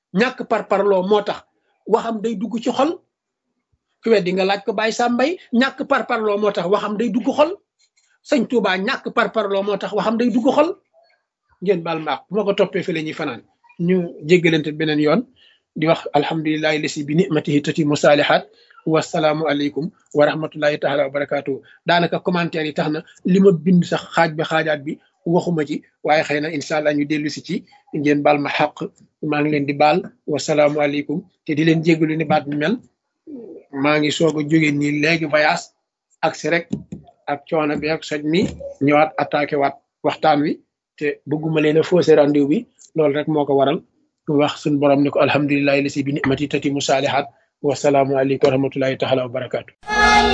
ñàkk par parloo moo tax waxam day dugg ci xol ku weddi nga laaj ko bàyyi sàmbay ñàkk par parloo moo tax waxam day dugg xol sëñ Tuubaa ñàkk par parloo moo tax waxam day dugg xol ngeen baal maax bu ma ko toppee fi la ñuy fanaan ñu jéggalante beneen yoon di wax alhamdulilahi lasi bi nimatihi tati musaalihaat wasalaamu aleykum wa rahmatullahi taala wa barakaatu daanaka commentaire yi tax na li ma bind sax xaaj bi xaajaat bi waxuma ci waaye xëy na incha allah ñu dellu si ci ngeen baal ma xaq maa ngi leen di baal wasalaamu aleykum te di leen jéggalu ni baat bi mel maa ngi soog a jóge nii léegi voyage ak si rek ak coono bi ak soj mi ñëwaat attaqué waat waxtaan wi te bëgguma leen a faussé rendez-vous bi loolu rek moo ko waral wax suñu borom ni ko alhamdulilahi lasi bi nimati tati mu saalihaat wasalaamu aleykum wa rahmatullahi taala wa barakaatu